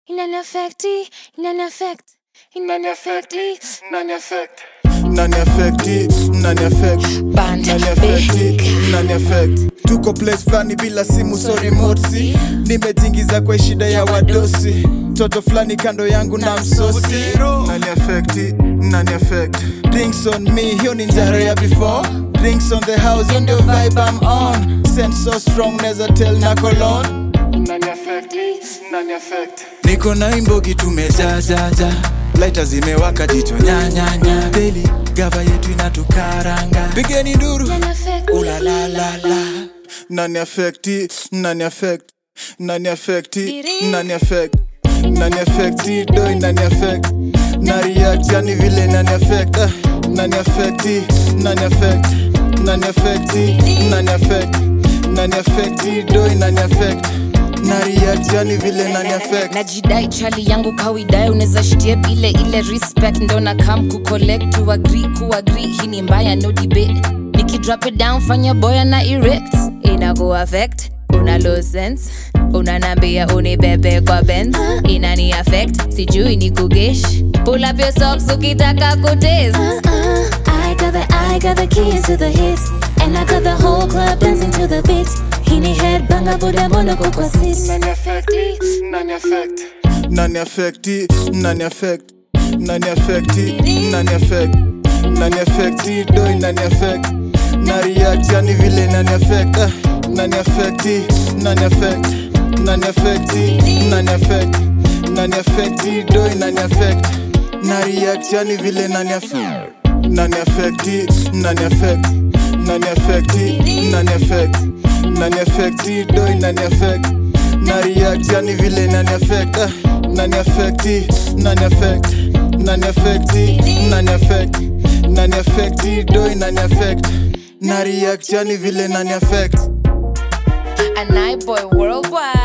inaniafekti inaniafekt inaniafekti inaniafekt nani affecti nani affect Band nani affecti nani affect tuko place fulani bila simu so remote si nimetingiza kwa shida ya wadosi toto fulani kando yangu na msosi nani affecti nani affect drinks on me hiyo ni njaro ya before drinks on the house hiyo ndio vibe I'm on sense so strong neza tell na cologne nani affecti nani affect niko na imbogi tumejajaja laita zimewaka jicho nyanyanya deli gava yetu inatukaranga pigeni nduru ulalalala nani affecti nani affect nani affecti nani affect nani affecti doi nani affect na react yani vile nani affect ah, nani affecti nani affect nani affecti nani affect nani affecti doi nani affect na react yani vile nani affect najidai chali yangu kawaidai unaweza shitie ile ile respect ndo na kam kucollect to agree kuagree hii ni mbaya no debate nikidrop it down fanya boya na erect inaku affect una low sense unanambia unibebe kwa benz inani affect sijui ni kugesh pull up your socks ukitaka kutes I got the I got the keys to the hits And I got the whole club dancing to the beat Hini head banga buda mono kwa sis nani affecti nani affect nani affecti nani affect nani affecti nani affect nani affecti doi nani affect na react yani vile nani affect ah, nani affecti nani affect nani affecti nani affect nani affecti doi nani affect na react yani vile nani affect nani affecti nani affect nani affecti nani affect nani affecti doi nani affect na react yani vile nani affect ah, nani affecti nani affect nani affecti nani affect nani affecti doi nani affect na react yani vile nani affect and I boy worldwide